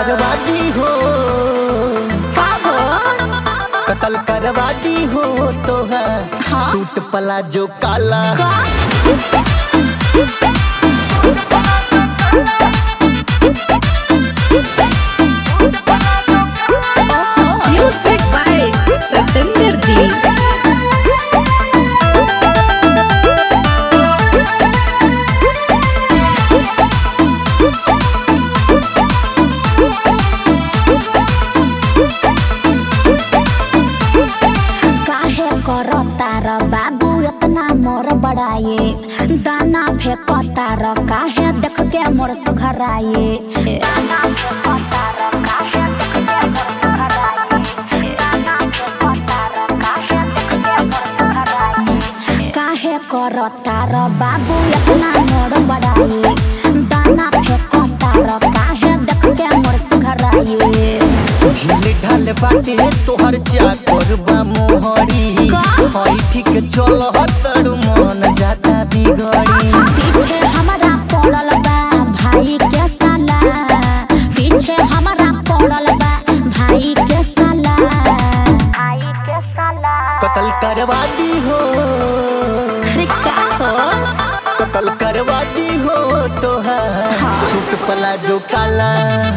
करवा दी हो का हो कतल करवा दी हो तो है हाँ? सूट प्लाजो काला का म्यूजिक बाय सतेंद्र जी काहे करो तार बाबू इतना मोर बड़ाए दाना फेंको तार काहे देख के मोर सुघराए दाना फेंको तार काहे देख के मोर सुघराए दाना फेंको तार काहे देख के मोर सुघराए काहे करो तार बाबू इतना मोर बड़ाए दाना फेंको तार काहे देख के मोर सुघराए ढील ढाल बाटे तोहर चाकर बा मोहरी का? हई ठीक चल तड़ू मन जाता बिगड़ी पीछे हमारा पड़ल बा भाई के साला पीछे हमारा पड़ल बा भाई के साला भाई के साला कतल करवा दी हो अरे का हो कतल करवा दी हो तो है सूट प्लाजो काला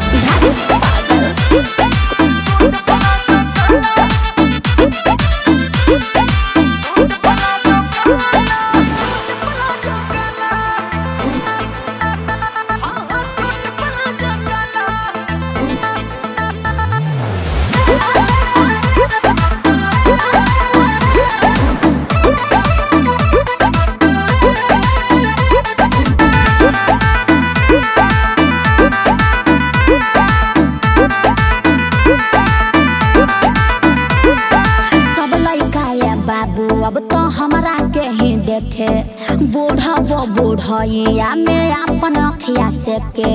सब लड़का ये बाबू अब तो हमरा के ही देखे बूढ़ा वो बूढ़िया में अपन अखिया से के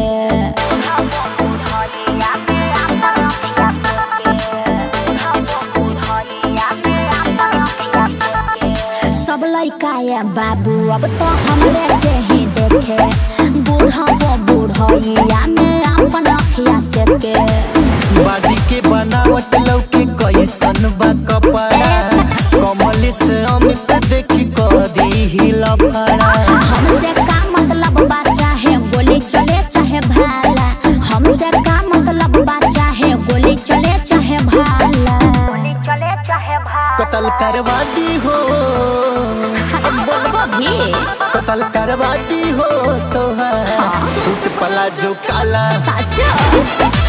सब लड़का ये बाबू अब तो हमरे के ही देखे बूढ़ा वो बूढ़िया में अपन अखिया से के बाडी के बनावट लौके कैसन बा कपड़ा कमल से अमित देखी कदी हिला फड़ा हमसे का मतलब बा चाहे गोली चले चाहे भाला हमसे का मतलब बा चाहे गोली चले चाहे भाला गोली चले चाहे भाला कतल करवा दी हो अरे बोलबो भी कतल करवा दी हो तो है सूट प्लाजो काला सच